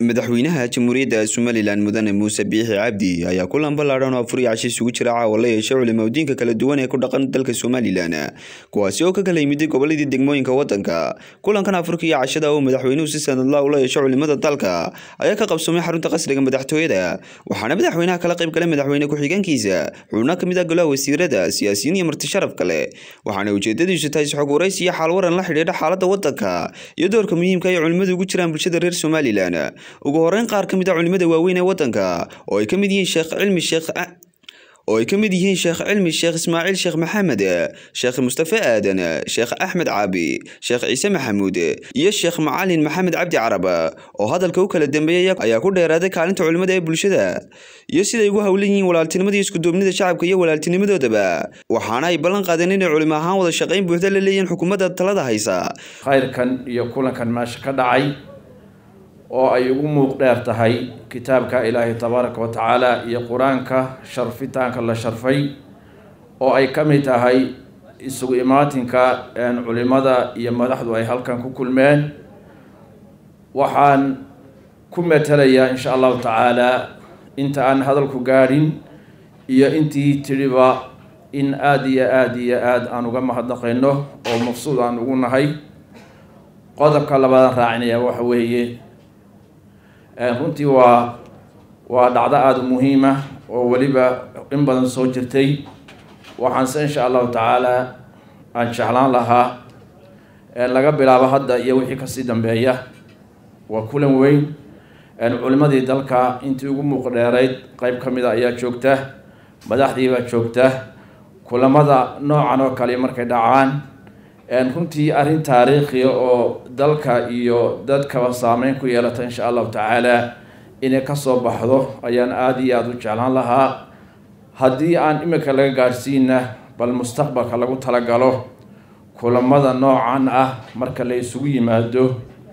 madaxweynaha jamhuuriyadda somalilan mudane muuse biixi cabdi ayaa kulan ballaadhan oo afur iyo cashi isugu jira caawa la yeeshay culimadiinka kala duwan ee ku dhaqan dalka somalilan kuwaasi oo ka kala yimiday goboladii degmooyinka wadanka kulankan afurka iyo cashada oo madaxweynuhu si sanadla ula yeesho culimada dalka ayaa ka qabsoomay xarunta qasriga madaxtooyada waxaana madaxweynaha kala qayb galay madaxweyne ku-xigeenkiisa xubno kamid ah golaha wasiirada siyaasiyiin iyo marti sharaf kale waxaana ujeedadiisu tahay isxog waraysi iyo xaalwaran la xidhiidha xaalada wadanka iyo doorka muhiimka ay culimadu ugu jiraan bulshada reer somalilan ugu horeyn qaar ka mid a culimada waaweyn ee wadanka oo ay ka mid yihiin sheekh cilmi sheekh oo ay ka mid yihiin sheekh cilmi sheekh ismaaciil sheekh maxamed sheekh mustafe aadan sheekh axmed caabi sheekh ciise maxamuud iyo sheekh macalin maxamed cabdi carab oo hadalka u kala dambeeyay ayaa ku dheeraaday kaalinta culimada ee bulshada iyo siday ugu howlan yihiin walaaltinimada iyo iskuduubnida shacabka iyo walaaltinimadoodaba waxaana ay ballan qaadeen inay culimo ahaan wada shaqayn buuxda la leeyihiin xukuumadda talada haysa khayrkan iyo kulankan meesha ka dhacay oo ay ugu muuq dheer tahay kitaabka ilaahay tabaaraka wa tacaala iyo qur-aanka sharfitaanka la sharfay oo ay ka mid tahay isugu imaatinka culimada iyo madaxdu ay halkan ku kulmeen waxaan ku metelayaa insha allahu tacaala inta aan hadalku gaadhin iyo intii tidhiba in aada iyo aada iyo aada aan uga mahadnaqayno oo maqsuud aan ugu nahay qodobka labaadaan raacinaya waxa weeye runtii waa waa dhacdo aada muhiima oo weliba in badan soo jirtay waxaanse insha allahu tacaala aan jeclaan lahaa laga bilaabo hadda iyo wixii kasii dambeeya waa kulan weyn culimadii dalka intii ugu muuq dheerayd qeyb ka mid a ayaa joogta madaxdiibaa joogta kulamada noocan oo kale markay dhacaan runtii arrin taariikhiya oo dalka iyo dadkaba saameyn ku yeelata insha allahu tacaala inay kasoo baxdo ayaan aada iyo aada u jeclaan lahaa haddii aan imika laga gaadhsiina bal mustaqbalka lagu talagalo kulamada noocan ah marka la isugu yimaado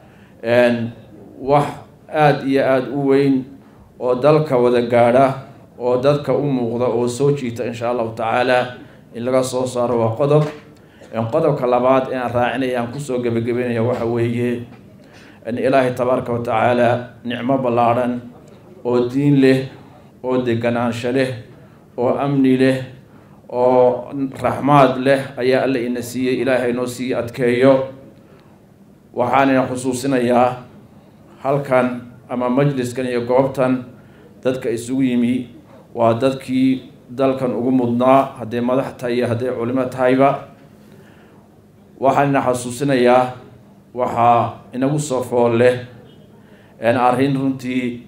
wax aada iyo aada u weyn oo dalka wada gaadha oo dadka u muuqda oo soo jiita insha allahu tacaala in laga soo saaro waa qodob qodobka labaad ee aan raacinaya aan kusoo gebagabeynaya waxa weeye ilaahay tabaaraka wa tacaala nicmo ballaadhan oo diin leh oo deganaansho leh oo amni leh oo raxmaad leh ayaa alla ina siiyey ilaahay noo sii adkeeyo waxaanina xusuusinayaa halkan ama majliskan iyo goobtan dadka isugu yimi waa dadkii dalkan ugu mudnaa hadday madax tahay iyo hadday culimo tahayba waxaanina xasuusinayaa waxaa inagu soo fool leh arrin runtii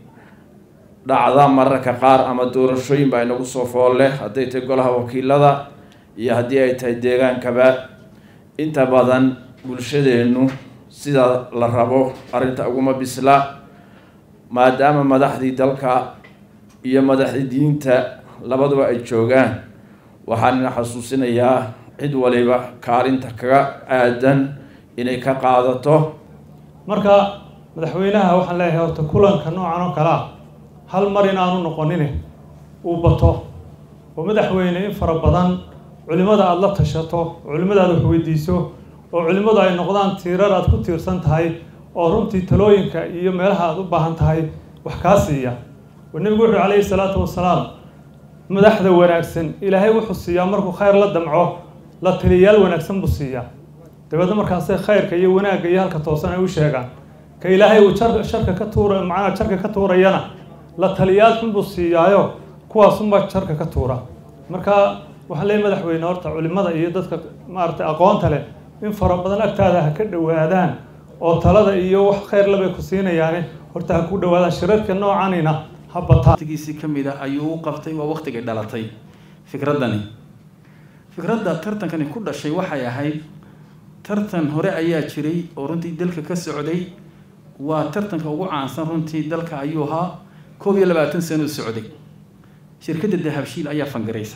dhacda mararka qaar ama doorashooyin baa inagu soo fool leh hadday tahay golaha wakiilada iyo haddii ay tahay deegaankaba inta badan bulshadeennu sida la rabo arrinta uguma bisla maadaama madaxdii dalka iyo madaxdii diinta labaduba ay joogaan waxaanina xasuusinayaa cid waliba kaalinta kaga aadan inay ka qaadato marka madaxweynaha waxaan leeyahay horta kulanka noocan oo kale ah hal mar inaanu noqonine uu bato oo madaxweyne in fara badan culimada aada la tashato culimada aad wax weydiiso oo culimadu ay noqdaan tiirar aad ku tiirsan tahay oo runtii talooyinka iyo meelaha aada u baahan tahay wax kaa siiya oo nebigu wuxuu calayhi salaatu wasalaam madaxda wanaagsan ilaahay wuxuu siiyaa markuu khayr la damco la taliyayaal wanaagsan buu siiyaa dabeedna markaasay khayrka iyo wanaagga iyo halka toosan ay u sheegaan ka ilaahay uu jar sharka ka tuura macnaha jarka ka tuurayana la taliyayaal xun buu siiyaayo kuwaasunbaa jarka ka tuura marka waxaan leeyahy madaxweyne horta culimada iyo dadka maaragtay aqoonta leh in fara badan agtaada ha ka dhowaadaan oo talada iyo wax khayr labay ku siinayaane horta ha ku dhowaadaan shirarka noocanina ha bataa waqtigiisii ka mid ah ayuu u qabtay waa waqtigay dhalatay fikraddani fikradda tartankani ku dhashay waxay ahayd tartan hore ayaa jiray oo runtii dalka ka socday waa tartanka ugu caansan runtii dalka ayuu ahaa koob iyo labaatan sano socday shirkadda dahabshiil ayaa fangaraysa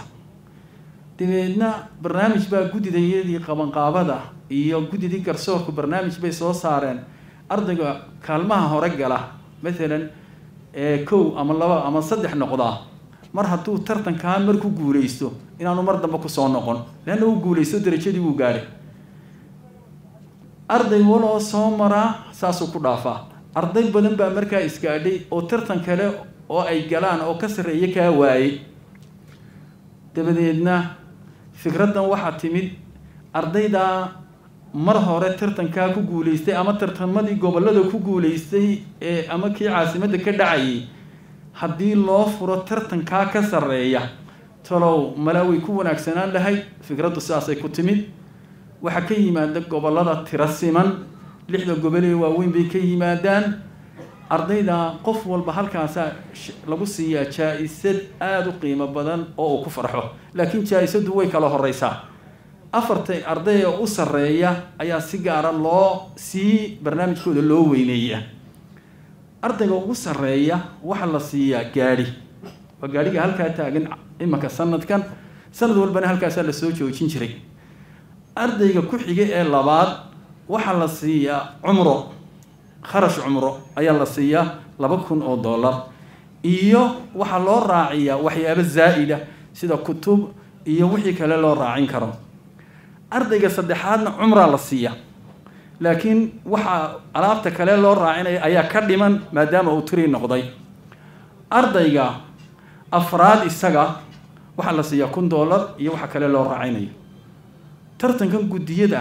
dabeedna barnaamij baa guddidayadii qabanqaabada iyo guddidii garsoorku barnaamij bay soo saareen ardayga kaalmaha hore gala maalan kow ama laba ama saddex noqdaa mar hadduu tartankaa mar ku guulaysto inaanu mar dambe kusoo noqon leanna uu guulaysto darajadii wuu gaadhay arday waloo soo maraa saasuu ku dhaafaa arday badan baa markaa isgaadhay oo tartan kale oo ay galaan oo ka sarreeya kaa waayey dabadeedna fikraddan waxaa timid ardaydaa mar hore tartankaa ku guulaystay ama tartamadii gobollada ku guulaystay ee ama kii caasimadda ka dhacayay haddii loo furo tartankaa ka sarreeya talow malaa way ku wanaagsanaan lahayd fikraddu sidaasay ku timid waxaa ka yimaada gobollada tiro siman lixda gobol ee waaweyn bay ka yimaadaan ardayda qof walba halkaasaa lagu siiyaa jaa-isad aada u qiimo badan oo uu ku farxo laakiin jaa-isaddu way kala horeysaa afarta ardayga u sarreeya ayaa si gaara loo sii barnaamijkooda loo weyneeya ardayga ugu sarreeya waxaa la siiyaa gaadhi waa gaadhiga halkaa taagan imanka sanadkan sanad walbana halkaasaa lasoo joojin jiray ardayga ku xiga ee labaad waxaa la siiyaa cumro kharash cumro ayaa la siiyaa laba kun oo dollar iyo waxaa loo raaciyaa waxyaabo zaa'ida sida kutub iyo wixii kale loo raacin karo ardayga saddexaadna cumraa la siiya laakiin waxaa alaabta kale loo raacinaya ayaa ka dhiman maadaama uu tiri noqday ardayga afraad isaga waxaa la siiyaa kun dollar iyo waxa kale loo raacinayo tartankan guddiyada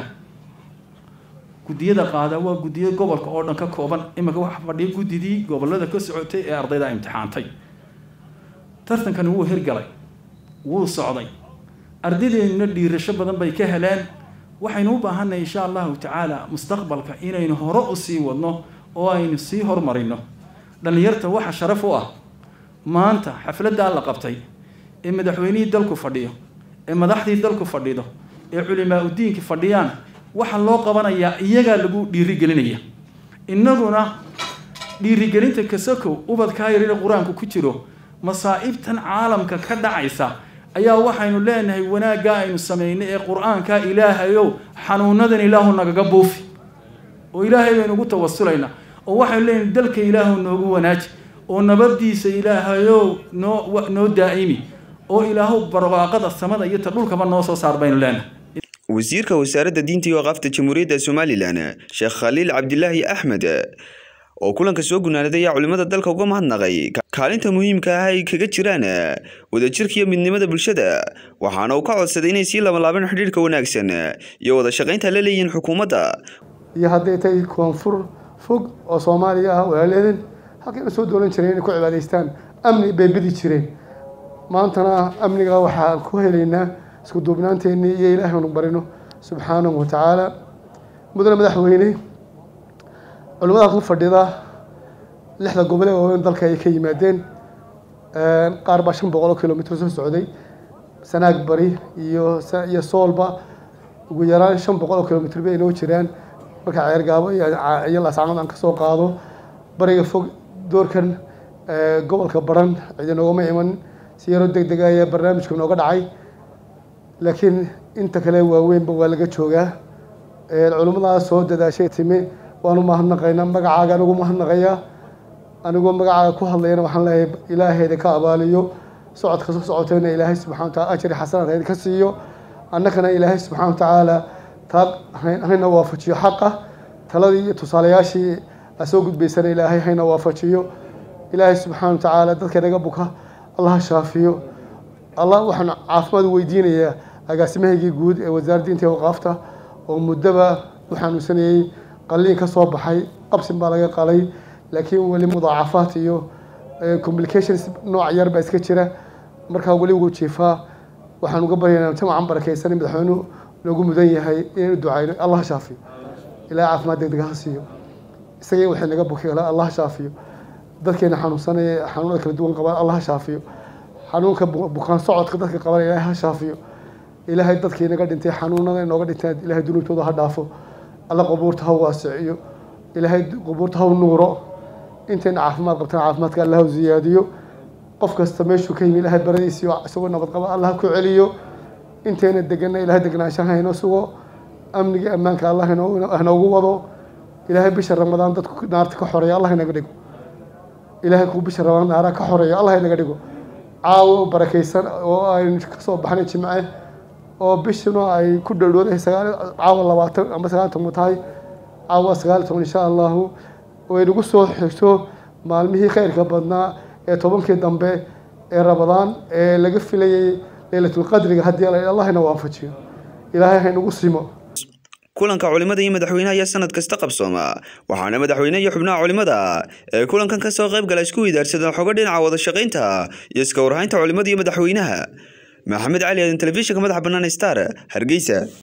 guddiyada qaada waa guddiyo gobolka oo dhan ka kooban iminka waxa fadhiya guddidii gobollada ka socotay ee ardayda imtixaantay tartankani wuu hirgalay wuu socday ardadeennuna dhiirasho badan bay ka heleen waxaynu u baahannahay insha allahu tacaala mustaqbalka inaynu hore u sii wadno oo aynu sii hormarino dhallinyarta waxa sharaf u ah maanta xafladdaa la qabtay ee madaxweynihii dalku fadhiyo ee madaxdii dalku fadhido ee culimaa udiinki fadhiyaan waxaa loo qabanayaa iyagaa lagu dhiirigelinaya innaguna dhiirigelinta kasakow ubadkaa yarina qur-aanku ku jiro masaa'ibtan caalamka ka dhacaysa ayaa waxaynu leenahay wanaaggaa aynu samaynay ee qur-aanka ilaahayow xanuunadan ilaahu nagaga buufi oo ilaahay baynu ugu tawasulaynaa oo waxaynu leenahay dalka ilaahu noogu wanaaji oo nabadiisa ilaahayow noo noo daa'imi oo ilaahu barwaaqada samada iyo ta dhulkaba noo soo saar baynu leenahay wasiirka wasaaradda diinta iyo waqaafta jamhuuriyadda somalilan sheekh khaliil cabdilaahi axmed oo kulanka soo gunaanaday ayaa culimmada dalka uga mahadnaqay kaalinta muhiimka ah ay kaga jiraan wadajirka iyo midnimada bulshada waxaana uu ka codsaday inay sii labanlaabeen xidhiirka wanaagsan iyo wada shaqaynta la leeyihiin xukuumadda iyo hadday tahay koonfur fog oo soomaaliya ah walaaleedin halkay usoo doolan jireen inay ku cibaadaystaan amni bay bidi jireen maantana amniga waxaa ku helaynaa isku duubnaanteennii iyo ilaahay anu barino subxaanahu wa tacaala mudane madaxweyne culimmada ku fadhida lixda gobole waaweyn dalka ay ka yimaadeen qaar baa shan boqol oo kilomitr soo socday sanaag bari iyo iyo soolba ugu yaraan shan boqol oo kilomitr bay inoo jiraan marka ceergaabo iyo laascanood aan kasoo qaado bariga fog doorkan gobolka baran cidi noogama iman si yaroo deg dega ayaa barnaamijka nooga dhacay laakiin inta kale waaweynba waa laga joogaa culimmadaas soo dadaashay timi waanu mahadnaqaynaa magacaaga anigu mahadnaqayaa anigoo magacaaga ku hadlayana waxaan leeyahay ilaahayda ka abaaliyo socodka soo socotayna ilaahay subxana wataala ajri xasanaad hayda ka siiyo annagana ilaahay subxana wa tacaala taad hayna waafajiyo xaqa taladii iyo tusaalayaashii aa soo gudbaysana ilaahay hayna waafajiyo ilaahay subxaana wa tacaala dadka naga buka allaha shaafiyo allah waxaan caafimaad weydiinayaa agaasimahaygii guud ee wasaaradda diinta iyo waqaafta oo muddoba u xanuunsanayey qalliin ka soo baxay qabsin baa laga qalay laakiin weli mudaacafaad iyo complications nooc yar baa iska jira markaa weli wuu jiifaa waxaan uga baryaynaa jamacan barakaysan madaxweynuhu noogu mudan yahay inaynu ducayno allah shaafiyo ilaah caafimaad degdeg ha siiyo isagii waxay naga buki allah shaafiyo dadkeena xanuunsanaya xanuunada kala duwan qabaan allah shaafiyo xanuunka bukaan socodka dadka qaban ilaahay ha shaafiyo ilaahay dadkii naga dhintay xanuunada inooga dhinteen ilaahay dunuubtooda ha dhaafo alla qubuurta ha waasiciyo ilaahay qubuurta ha nuuro intayna caafimaad qabtaan caafimaadka allah ha ziyaadiyo qof kasta meeshuu ka yimi ilaahay baradiisiyo isagoo nabad qaba allah ha ku celiyo intayna degana ilaahay degnaanshaha haynoo sugo amniga ammaanka allah hanoogu wado ilaahay bisha ramadaan dadku naarta ka xoreeya allah inaga dhigo ilaahay kuu bisha ramadaan naara ka xoreeyo allah inaga dhigo caawo barakaysan oo aynu kasoo baxnay jimce oo bishuna ay ku dhowdhowdahay sagaal caawa labaatan ama sagaal toban tahay caawa sagaal toban insha allahu oo ay nagu soo xigto maalmihii khayrka badnaa ee tobankii dambe ee rabadaan ee laga filayay leylatulqadriga haddii allahna waafajiyo ilaahay haynagu simo kulanka culimada iyo madaxweynaha ayaa sanad kasta qabsooma waxaana madaxweyne iyo xubnaha culimada ee kulankan kasoo qayb gala isku weydaarsadeen xogo dhinaca wada shaqaynta iyo iska warhaynta culimada iyo madaxweynaha maxamed cali aadan telefishinka madaxa bannaan star hargeysa